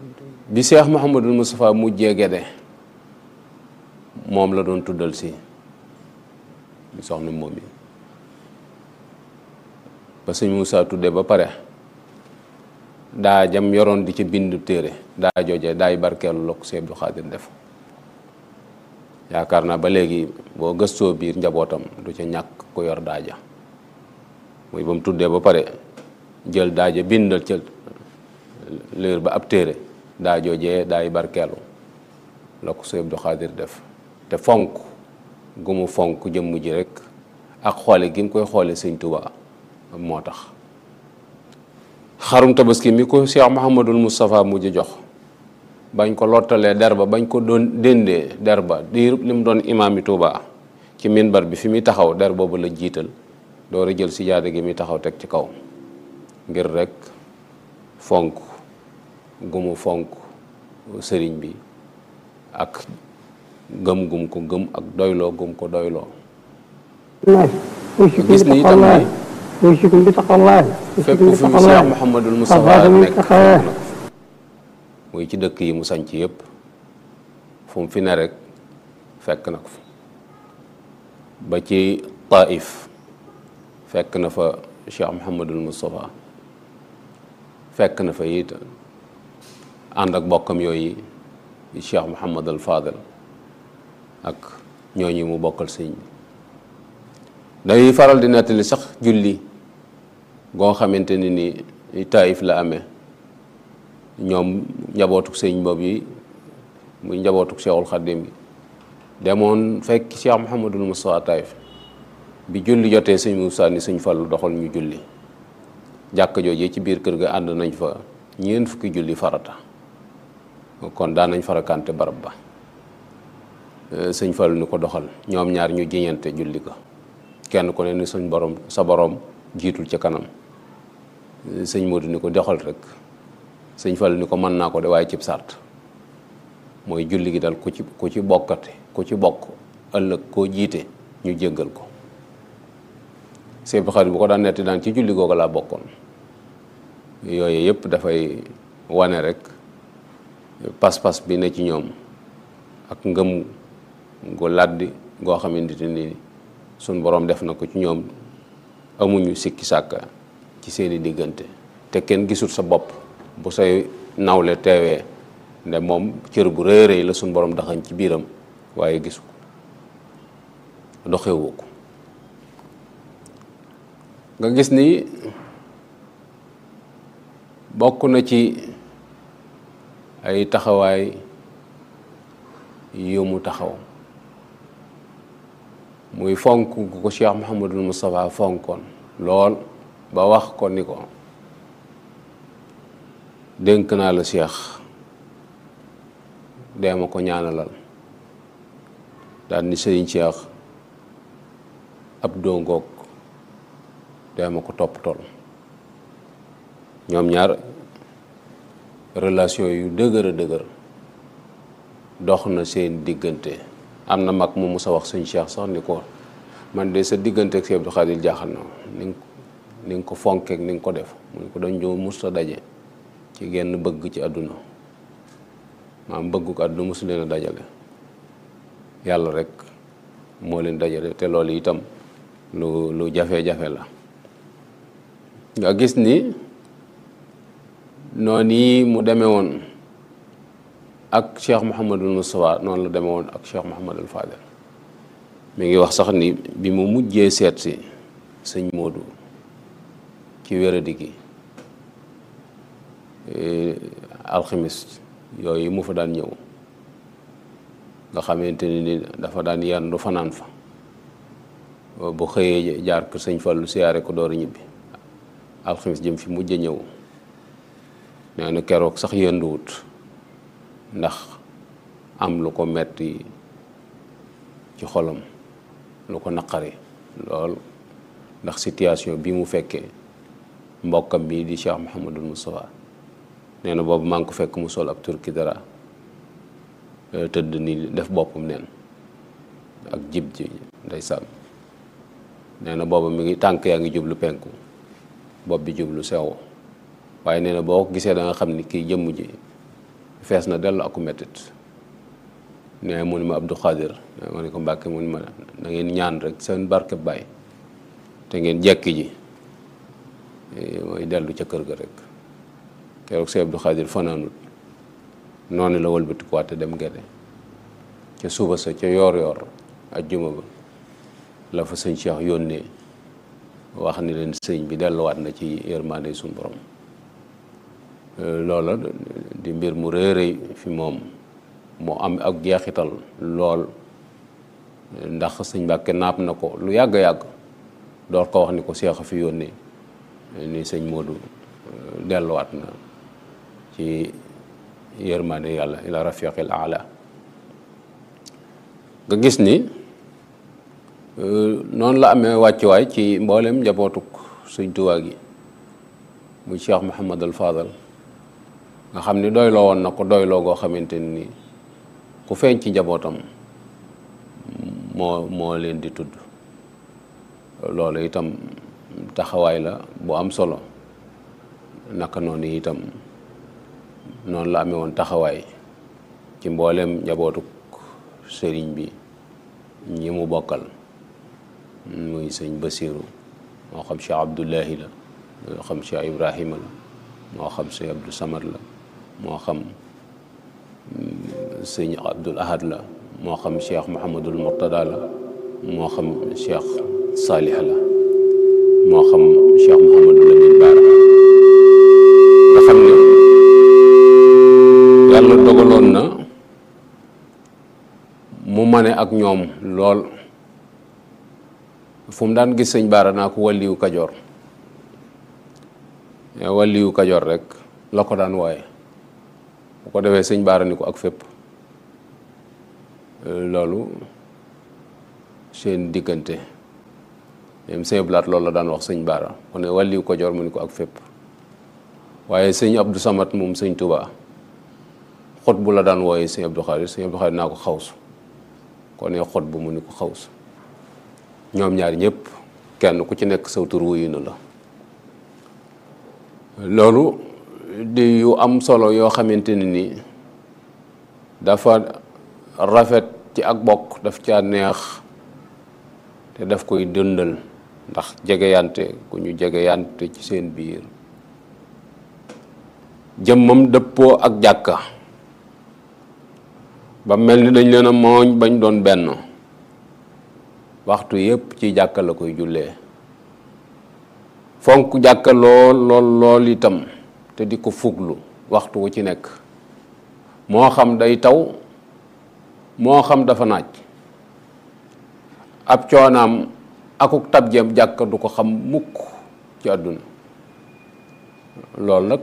bi Cheikh Mouhamadul Moustapha mujjee Gede moom la doon tuddal si bi soxna moom yi ba sëñ Moussa tuddee ba pare daa jam yoroon di ca bind téere daa jooje daay barkeelu la ko Sëñ Abdou Khadir def yaakaar naa ba léegi boo gëstoo biir njabootam du ca ñàkk ku yor daaja muy ba mu tuddee ba pare jël daaja bindal ca liir ba ab téere daa joojee daay barkeelu la ko Sëñ Abdou Khadir def te fonk gu mu fonk jëmm ji rek ak xoole gi mu koy xoole Sëñ Tuubaa moo tax xarum tabaski mi ko Cheikh Mouhamadul Moustapha mujj jox bañ ko lottalee der ba bañ ko doon déndee der ba di li mu doon imaam yi Tuubaa ci minbar bi fi muy taxaw der boobu la jiital door a jël si jaade gi muy taxaw teg ci kaw ngir rek fonk gumu fonk sëriñ bi ak gëm gum ko gëm ak doyloo gum ko doyloo gis ni itam ni يوشكم بتقوى الله fépp fu fi Cheikh Mouhamadul Moustapha nekk fekk na ko muy ci dëkk yi mu sanc yëpp fu mu fi ne rek fekk na ko fa ba ci Taif fekk na fa Cheikh Mouhamadul Moustapha fekk na fa it ànd ak bokkam yooyu Cheikh Mouhamadul Fadel ak ñooñu mu bokkal sëñ bi day faral di nettali sax julli goo xamante ni ni taayif la amee ñoom njabootuk sëñ boobu yi muy njabootuk Cheikhul Khadim bi demoon fekk Cheikh Mouhamadul Moustapha taayif bi julli jotee sëñ Moussa ni sëñ Fallu doxal ñu julli jàkka joojee ci biir kër ga ànd nañ fa ñeent fukki julli farata kon daan nañ farakante barab ba sëñ Fallu ni ko doxal ñoom ñaar ñu jiñante julli ko kenn ku ne ni suñ borom sa borom jiitul ca kanam sëñ Modou ni ko doxal rek sëñ Fall ni ko mën naa ko de waaye cib sart mooy julli gi dal ku ci ku ci bokkate ku ci bokk ëllëg koo jiite ñu jéggal ko Sëñ Xaadim bu ko daan netti daan ci julli googu laa bokkoon yooyu yëpp dafay wane rek pas-pas bi ne ci ñoom ak ngëm gu làddi goo xamante ni suñ borom def na ko ci ñoom amuñu sikki sàkka ci seeni diggante te kenn gisul sa bopp bu say nawle teewee nde moom cër bu rëy rëy la suñ borom daxañ ci biiram waaye gisu ko doxewu ko nga gis ni bokk na ci ay taxawaay yu mu taxaw muy fonk gu ko Cheikh Mouhamadul Moustapha fonkoon lool ba wax ko ni ko dénk naa la Cheikh dee ma ko ñaanalal daal ni sëriñ Cheikh ab dongoog dee ma ko topp tool ñoom ñaar relation yu dëgër a dëgër dox na seen diggante am na mag mu musa wax sëñ Cheikh sax ni ko man de sa diggante ak Sëñ Abdou Khadir jaaxal na ni nga ni nga ko fonkeek ni nga ko def mu ne ko dañ joo mus a daje ci genn bëgg ci àdduna maam bëggu ko àdduna mosu leen a dajale yàlla rek moo leen dajale te loolu itam lu lu jafe-jafe la nga gis ni noonu yi mu demee woon ak Cheikh Mouhamadul Moustapha noonu la demee woon ak Cheikh Mouhamadul Fadel mi ngi wax sax ni bi mu mujjee seet si sëñ Modou ci wéradi gi alxamis yooyu mu fa daan ñëw nga xamante ni dafa daan yandu fanaan fa bu xëyee jaar ko sëñ Fallu siyaare ko door a ñibbi alxamis jëm fi mujj ñëw nee na keroog sax yënduwut ndax am lu ko metti ci xolam lu ko naqari lool ndax situation bi mu fekkee mbokkam bi di Cheikh Mouhamadul Moustapha nee na boobu maa ngi ko fekk mu sol ab turki dara tëdd ni def boppam neen ak jib ji ndeysaan nee na booba mi ngi tànk yaa ngi jublu penku bopp bi jublu sew waaye nee na boo ko gisee da nga xam ni kii jëmm ji fees na dellu aku mettit ne mu ni ma Abdou Khadir ma ne ko Mbàkke mu ni ma na ngeen ñaan rek seen barke baay te ngeen jekki ji mooy dellu ca kër ga rek keroog sëñ Abdou Khadir fanaanut noonu la wëlbatikuwaat te dem gede ca suba sa ca yoor yoor ajjuma ba la fa sëñ Cheikh yónnee wax ni leen sëñ bi delluwaat na ci yërmande suñu borom loola di mbir mu rëy rëy fi moom moo am ak jeexital lool ndax sëñ Mbàkke naap na ko lu yàgg-yàgg door ko wax ni ko Cheikh a fi yónnee ni sëñ Modou delluwaat na ci yërmande yàlla ila rafiqil ala nga gis ni noonu la amee wàccuwaay ci mboolem njabootuk sëñ Tuubaa gi muy Cheikh Mouhamadul Fadal nga xam ni doyloo woon na ko doyloo goo xamante ni ku feeñ ci njabootam moo moo leen di tudd loolu itam taxawaay la bu am solo naka noonu itam noonu la amee woon taxawaay ci mboolem njabootuk sëriñ bi ñi mu bokkal muy sëñ Basiiru moo xam Cheikh Abdullahi la moo xam Cheikh Ibrahima la moo xam sëñ Abdou Samad la moo xam sëñ Abdul Ahad la moo xam Cheikh Mouhamadul Murtada la moo xam Cheikh Salih la moo xam Cheikh Mouhamadul Amin Baara nga xam ne yàlla dogaloon na mu mane ak ñoom lool fu mu daan gis sëñ Baara naa ko wàlliwu Kajoor wàlliwu Kajoor rek la ko daan wooye bu ko defee sëñ Baara ni ko ak fépp loolu seen diggante même sëñ Blaat loolu la daan wax sëñ Baara mu ne wàlliwu Kajoor mu ni ko ak fépp waaye sëñ Abdou Samad moom sëñ Touba xot bu la daan wooye sëñ Abdou Khadir sëñ Abdou Khadir naa ko xawsu kon ne xot bu mu ni ko xawsu ñoom ñaar ñëpp kenn ku ci nekk saw tur wuyu na la loolu di yu am solo yoo xamante ne ni dafa rafet ci ak bokk daf caa neex te daf koy dëndal ndax jegeyante ku ñu jegeyante ci seen biir jëmmam dëppoo ak jàkka ba mel ni dañ leen a mooñ bañ doon benn waxtu yépp ci jàkka la koy jullee fonk jàkka lool lool lool itam te di ko fuglu waxtu wu ci nekk moo xam day taw moo xam dafa naaj ab coonaam akuk tabjeem jàkka du ko xam mukk ci àdduna loolu nag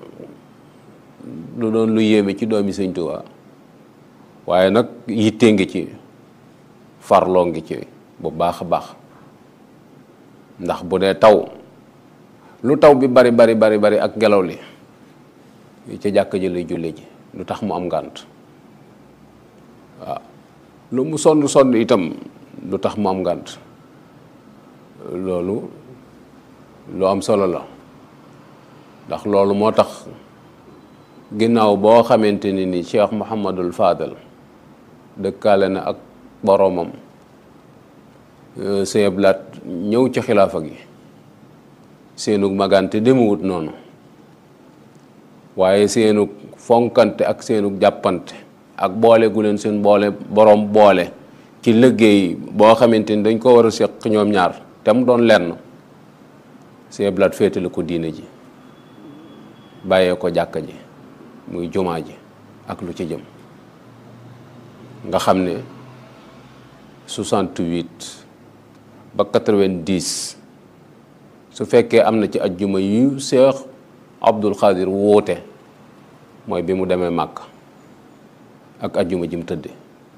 lu doon lu yéeme ci doomi Sëñ Tuubaa waaye nag yitte ngi ci farloo ngi ci bu baax a baax ndax bu dee taw lu taw bi bari bari bari bari ak ngelaw li ca jàkk ji lay julle ji lu tax mu am ngànt waaw lu mu sonn sonn itam lu tax mu am ngànt loolu lu am solo la ndax loolu moo tax ginnaaw boo xamante ni ni Cheikh Mouhamadul Fadal dëkkaale na ak boroomam sëñ Blaat ñëw ci xilaafa gi seenug magante demewut noonu waaye seenug fonkante ak seenug jàppante ak boole gu leen seen boole boroom boole ci liggéey boo xamante ni dañ ko war a seq ñoom ñaar te mu doon lenn sëñ Blaat féetale ko diine ji bàyyee ko jàkka ji muy jumaa ji ak lu ci jëm nga xam ne 68 ba 90 su fekkee am na ci ajjuma yu Seex Abdul Xaadir woote mooy bi mu demee màkk ak ajjuma ji mu tëdde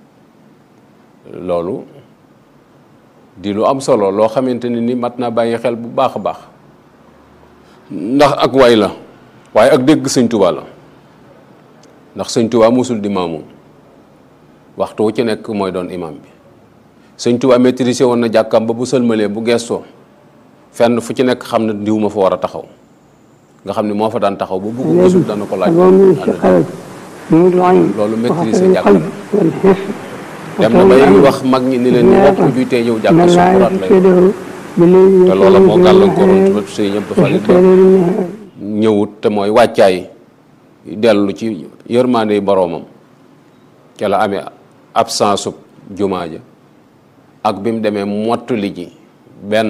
loolu di lu am solo loo xamante ne ni mat naa bàyyi xel bu baax a baax ndax ak way la waaye ak dégg sëñ Tuubaa la ndax sëñ Tuubaa musul di maamu waxtu wu ci nekk mooy doon imam bi sëñ Tuubaa maîtrisé woon na jàkkam ba bu sëlmalee bu gestoo fenn fu ci nekk xam ne diw ma fa war a taxaw nga xam ne moo fa daan taxaw ba bugg gisul dana ko laaj moom mi si xarit محمود العين loolu maîtriser وحسن jàng القلب والحس dem na bay wax mag ñi ni leen ñu bokk juy tee ñëw jàkk من لا sukuraat lay يفسده بالليل te loola moo في gàllankooroon النهار tubat sëñ Abdou Khalid ba وشتى النهار ñëwut te mooy wàccaay dellu ci yërmande boroomam ca la amee absence ub jumaa ja ak bi mu demee mottali ji benn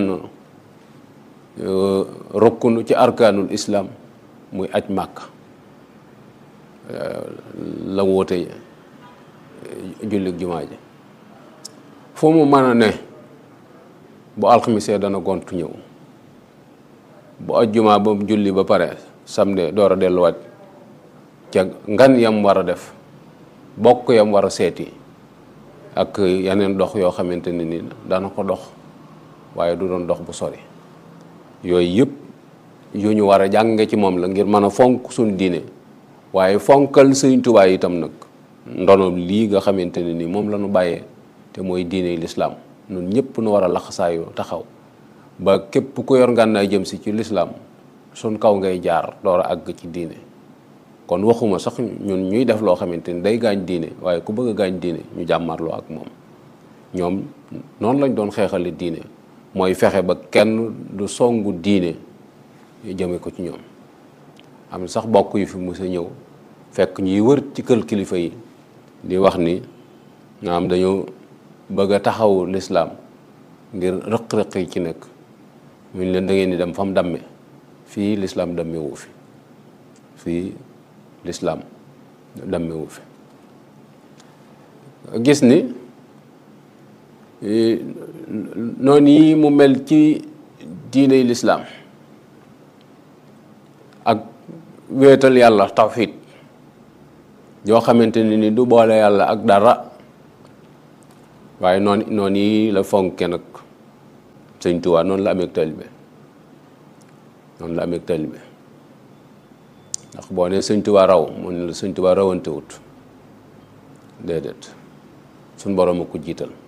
euh, rukkunu ci arkaanul islam muy aj màkk la woote jullik jumaa ji foo mu mën a ne bu alxamisee dana gontu ñëw bu ajjuma ba mu julli ba pare samedi door a delluwaat ca ngan yam war a def bokk yam war a seeti ak yeneen dox yoo xamante ne ni dana ko dox waaye du doon dox bu sori yooyu yëpp yu ñu war a jànge ci moom la ngir mën a fonk suñ diine waaye fonkal Sëriñ Tuubaa itam nag ndono lii nga xamante ne ni moom la ñu bàyyee te mooy diine lislaam ñun ñëpp nu war a laxasaayu taxaw ba képp ku yor ngànnaay jëm si ci lislaam suñ kaw ngay jaar door a àgg ci diine kon waxuma sax ñun ñuy def loo xamante ni day gaañ diine waaye ku bëgg a gaañ diine ñu jàmmarloo ak moom ñoom noonu lañ doon xeexale diine mooy fexe ba kenn du songu diine jëme ko ci ñoom am sax bokk yu fi mës a ñëw fekk ñuy wër ci kër kilifa yi di wax ni nga am dañoo bëgg a taxawu lislaam ngir rëq-rëq yi ci nekk mu leen da ngeen di dem fa mu damme fii lislaam dammewu fi fii lislaam dammewu fi gis ni noonu yi mu mel ci diiney lislaam ak wéetal yàlla tawxiid yoo xamante ne ni du boole yàlla ak dara waaye noonu noonu yi la fonke nag sëñ Tuubaa noonu la amee taalibe noonu la amee taalibe ndax boo ne sëñ Tuubaa raw mu ne la sëñ Tuubaa rawantewut déedéet suñ borom a ko jiital